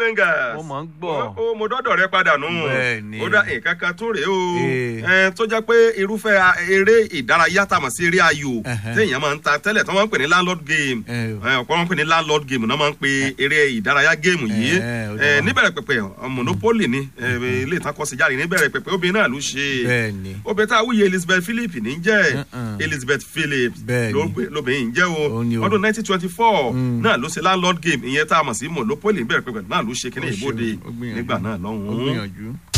fingers Mo mọ̀ ń gbọ́. ó mo dọ́dọ̀ rẹ padà nù Bẹ́ẹ̀ni. ó dá nǹkan kan tún rèé o Ee. ẹ, tó jẹ́ pé irúfẹ́ a- eré ìdárayá tá a mọ̀ sí eré ayò Ẹhẹ́. téèyàn máa ń ta tẹ́lẹ̀ tó máa ń pè ní landlord game Ẹ o. ẹ, ọ̀pọ̀ máa ń pè ní landlord game náà máa ń pe eré ìdárayá géèmù yìí Ẹ, ó ẹ, dá. níbẹ̀rẹ̀ pẹ̀pẹ̀ monopoly ni ẹ, ilé ìtakọ̀sí jáde níbẹ̀rẹ̀ pẹ̀pẹ̀ obìnrin náà ló ṣe Bẹ́ẹ̀ni. obìnrin tá a wúye elizabeth philip ní jẹ́ Mm-mm. elizabeth phillips Bẹ́ẹ̀ni. ló gbé- lóbìnrin jẹ́ o Ó ní o. ọdún nineteen twenty four Mm. náà ló ṣe landlord game ìyẹn tá a mọ̀ sí monopoly níbẹ̀rẹ̀ pẹ̀pẹ̀ náà ló ṣe kíní Ó ṣe o, ìbòde ó gbìyànjú. nígbà náà ó lọ́hùn-ún gbìyànjú.